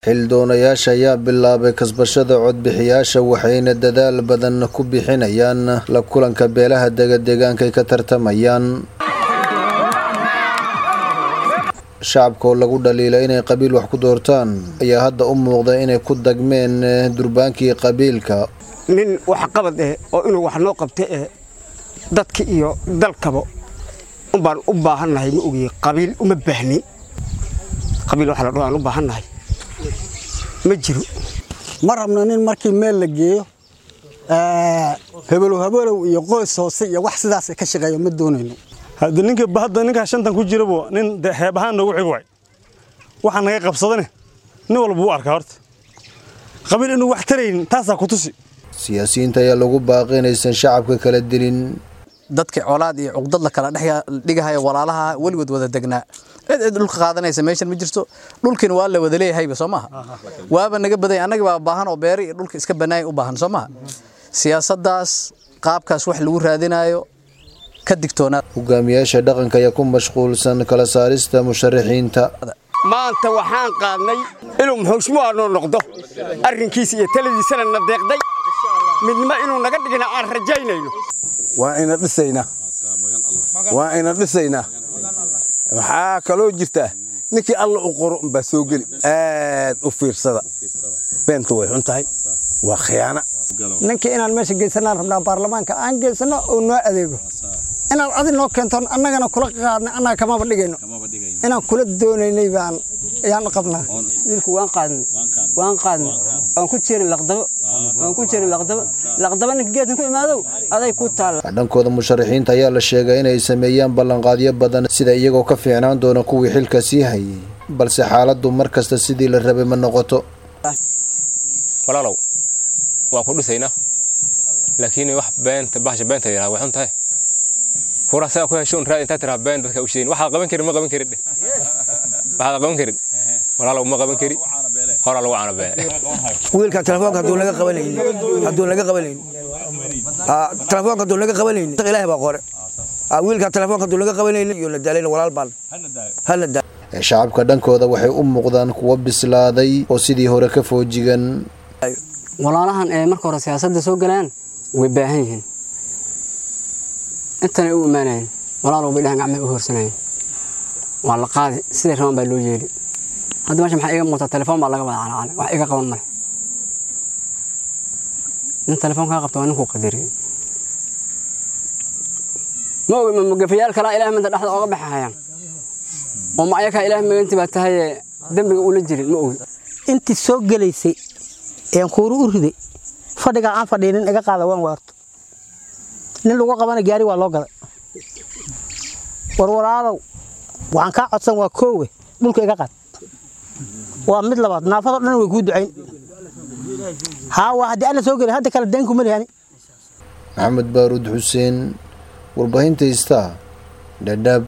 xildoonayaasha ayaa bilaabay kasbashada codbixiyaasha waxayna dadaal badan ku bixinayaan la kulanka beelaha degadeegaanka ay ka tartamayaan shacabka oo lagu dhaliila inay qabiil wax ku doortaan ayaa hadda u muuqda inay ku dagmeen durbaankii qabiilka nin wax qabad eh oo inuu wax noo qabta eh dadka iyo dalkaba umbaan u baahannahay ma ogiye qabiil uma baahnin qabiil waxa la dhaho aan u baahannahay ma jiro ma rabno nin markii meel la geeyo hebelow hebelow iyo qoys hoose iyo wax sidaas ka shaqeeya ma doonayno hadda ninka hadda ninkaa shantan ku jirabo nin heeb ahaan noogu xig waay waxaa naga qabsadane nin walba u arkaa horta qabiil inuu wax taraynin taasaa ku tusi siyaasiyiinta ayaa lagu baaqi inaysan shacabka kala dilin dadka colaad iyo cuqdad la kala dhigahaya walaalaha weligood wada degnaa cid cid dhulka qaadanaysa meeshan ma jirto dhulkiina waa la wada leeyahayba soo maaha waaba naga baday annaga baa baahan oo beeri iyo dhulka iska bannaaya u baahan soo maaha siyaasaddaas qaabkaas wax lagu raadinayo ka digtoonaa hogaamiyaasha dhaqanka ayaa ku mashquulsan kala saarista musharaxiinta maanta waxaan qaadnay inuu muxuushmuha noo noqdo arrinkiisa iyo taladiisana na deeqday midnimo inuu naga dhigna aan rajaynayno waa ina dhisaynaa waa ina dhisaynaa waxaa kaloo jirta ninkii alla u qoro umbaa soo geli aad u fiirsada beenta way xun tahay waa khiyaana ninkii inaan meesha geysanaan rabnaa baarlamaanka aan geysano oo noo adeego inaad adi noo keento annagana kula qaadnay annaga kamaba dhigayno inaan kula doonaynay baan ayaan qabnaa wiilku waan qaadnay waan qaadnay waan ku jirin laqdabo waan ku jirin laqdabo laqdabo ninka geedkan ku imaadow aday ku taalla dhankooda musharaxiinta ayaa la sheegay inay sameeyaan ballanqaadyo badan sida iyagoo ka fiicnaan doona kuwii xilka sii hayay balse xaaladdu mar kasta sidii la rabay ma noqoto walaalow waa ku dhisaynaa laakiin wax beenta bahasha beenta yidhaha way xun tahay kuraa saa ku hesho un raad intaa tiraa been dadka u sheegin waxaad qaban karin ma qaban karin waxaad qaban karin walaalow ma qaban kari horaa lagu caana beene wiilka telefoonka hadduu naga qabanaynin hadduu naga qabanaynin telefoonka hadduu naga qabanaynin ilaahay baa qore wiilka telefoonka hadduu naga qabanaynin iyo na daalayna walaal baan hana daa shacabka dhankooda waxay u muuqdaan kuwo bislaaday oo sidii hore ka foojigan walaalahan ee marka hore siyaasadda soo galaan way baahan yihiin intanay u imaanayeen walaalow bay dhahan gacmay u hoorsanayeen waa la qaadi siday rabaan baa loo yeeli hadda meesha maxaa iga muuqata telefoon baa laga wada calacalay wax iga qaban male nin telefoon kaa qabta waa ninkuu qadariyey ma ogi ma magafayaal kalaa ilaah minta dhexda ooga baxahayaan oo ma ayakaa ilaah maganti baa tahaye dembiga ula jirin ma ogi intii soo gelaysay een kuuru u riday fadhigaa aan fadhiinin iga qaada waan waarto nin lagu qabana gaari waa loo gaday warwaraadow waxaan kaa codsan waa koowe dhulka iga qaad waa mid labaad naafadoo dhan way kuu ducayn haa waa haddii ana soo gelin hadda kale deen kuma lihani maxamed baaruud xuseen warbaahinta istaa dhadhaab